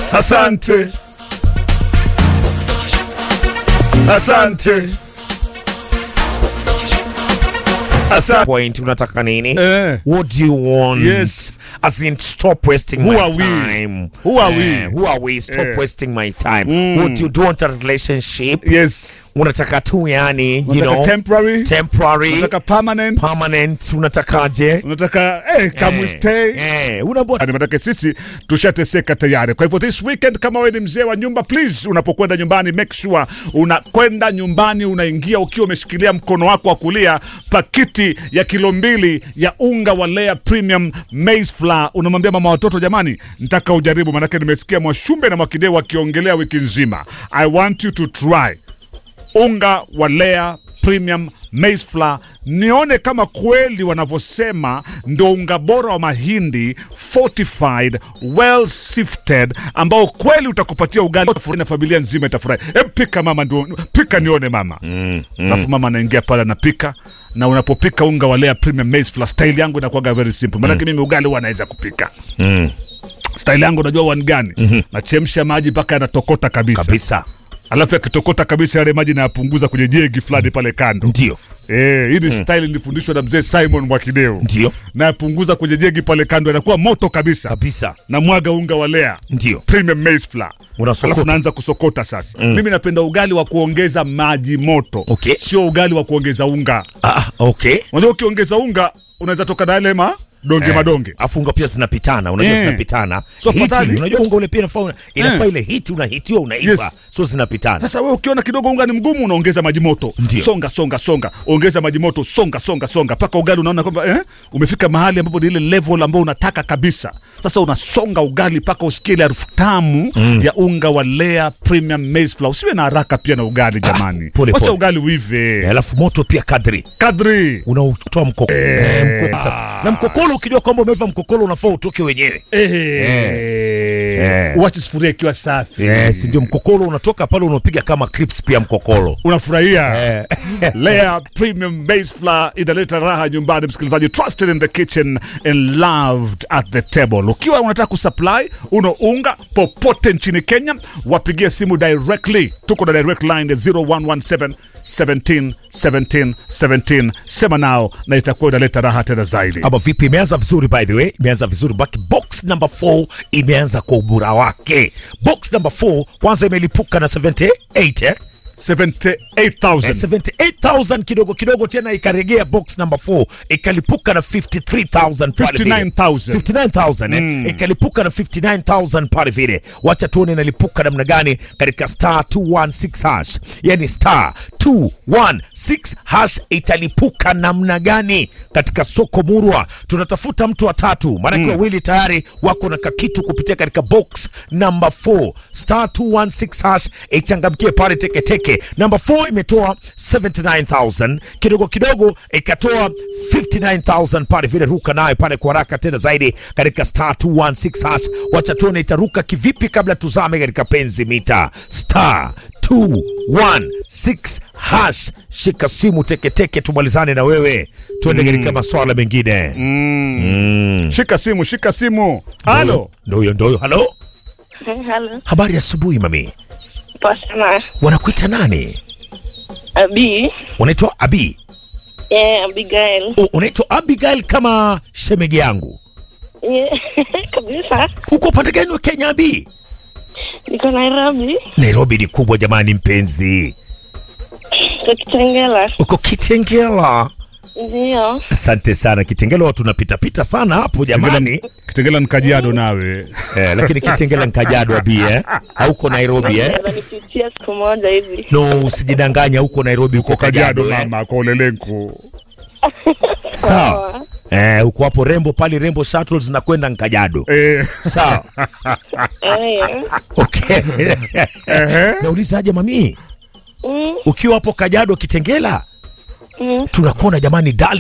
Asante. Asante. Asante. point unataka nini Eh. what do you want Yes. as in stop wasting Who my are we? time Who are we? Eh, who are we stop Eh. wasting my time what you do want a relationship Yes. unataka tu yani you Unataka know temporary? temporary Unataka permanent? permanent unatakaje Unataka eh, come we Eh, stay? eh, unabona Ni maanake sisi tushateseka tayari. Kwa hivyo this weekend, kama wewe ni mzee wa nyumba, please, unapokwenda nyumbani make sure unakwenda nyumbani, unaingia ukiwa umeshikilia mkono wako wa kulia pakiti ya kilo mbili ya unga wa Lea Premium Maize Flour. Unamwambia mama watoto, jamani, nataka ujaribu, maanake nimesikia Mwashumbe na Mwakideu wakiongelea wiki nzima. I want you to try unga wa Lea Premium Maize Flour, nione kama kweli wanavyosema ndo unga bora wa mahindi fortified well sifted, ambao kweli utakupatia ugali na familia nzima itafurahi. Hebu pika mama, ndio pika nione mama. Alafu mama anaingia pale anapika na unapopika unga wa Lea Premium Maize Flour, style yangu inakuwaga very simple, maanake mimi ugali huwa naweza kupika style yangu unajua wani gani? Nachemsha maji mpaka yanatokota kabisa, kabisa alafu yakitokota kabisa yale maji nayapunguza kwenye jegi fulani pale kando. ndio Eh, hii ni style nilifundishwa na mzee Simon Mwakideu. ndio Nayapunguza kwenye jegi pale kando, yanakuwa moto kabisa. kabisa Na mwaga unga wa Lea ndio Premium Maize Flour. Unasokota. Alafu naanza kusokota sasa. Mimi napenda ugali wa kuongeza maji moto, Okay. sio ugali wa kuongeza unga. ah, okay Unajua ukiongeza unga unaweza toka na yale ma donge madonge. afu unga pia zinapitana unajua Eh. zinapitana So Hiti, fatali. unajua unga ule pia inafaa inafaa Eh. ile hiti unahitiwa unaiva Yes. so zinapitana Sasa wewe ukiona kidogo unga ni mgumu, unaongeza maji moto, Ndio. songa songa songa, ongeza maji moto, songa songa songa, mpaka ugali unaona kwamba eh, umefika mahali ambapo ni ile level ambayo unataka kabisa. Sasa unasonga ugali mpaka usikie ile harufu tamu ya unga wa Lea Premium Maize Flour. Usiwe na haraka pia na ugali jamani, pole, wacha pole. ugali uive Eh, alafu moto pia kadri kadri. unautoa mkoko eh, mkoko sasa na mkokolo ukijua kwamba umeiva mkokolo unafaa utoke wenyewe Eh, uache sufuria ikiwa safi, yes ndio mkokolo unatoka pale unapiga kama clips pia mkokolo unafurahia Lea Premium Maize Flour inaleta raha nyumbani, msikilizaji. Trusted in the kitchen and loved at the table. Ukiwa unataka kusupply uno unga popote nchini Kenya, wapigie simu directly. Tuko na direct line ya 0117 17 17 17. Sema nao na itakuwa inaleta raha tena zaidi. ama vipi imeanza vizuri by the way imeanza vizuri but box number 4 imeanza kwa ubora wake box number 4 kwanza imelipuka na 78 eh? 78,000. 78000 kidogo kidogo tena ikaregea box number 4 ikalipuka na 53000 pale vile. 59,000. 59000 eh? ikalipuka na 59000 pale vile wacha tuone inalipuka namna gani katika star 216 hash yani star 216 hash italipuka namna gani katika soko murwa tunatafuta mtu wa tatu maanake wawili tayari wako na kakitu kupitia katika box number 4 star 216 hash ichangamkie pale teketeke number 4 imetoa 79000 kidogo kidogo ikatoa 59000 pale vile ruka nayo pale kwa haraka tena zaidi katika star 216 hash wacha tuone itaruka kivipi kabla tuzame katika penzi mita star 216 hash shika simu teketeke tumalizane na wewe tuende katika maswala mengine Shika simu, shika simu. Halo. ndo huyo ndo huyo halo Halo, habari ya asubuhi mami poa sana. wanakuita nani Abi, wanaitwa abi yeah, Abigail. O, unaitwa abigail kama shemegi yangu Yeah, kabisa. uko upande gani wa kenya abi Niko Nairobi, nairobi ni kubwa jamani mpenzi kwa Kitengela. uko kitengela Ndio. asante sana kitengela watu napitapita sana hapo jamani Kitengela ni Kajiado nawe. eh, lakini kitengela nkajado abi eh? hauko nairobi eh? Nipitia siku moja hivi. no usijidanganya huko nairobi uko Kajiado kajado eh? mama, kwa ulelenku. sawa eh, uko hapo rembo pale rembo shuttles zinakwenda nkajado Eh, sawa Eh, okay naulizaje mami mm, ukiwa hapo kajado kitengela mm. tunakuona jamani dal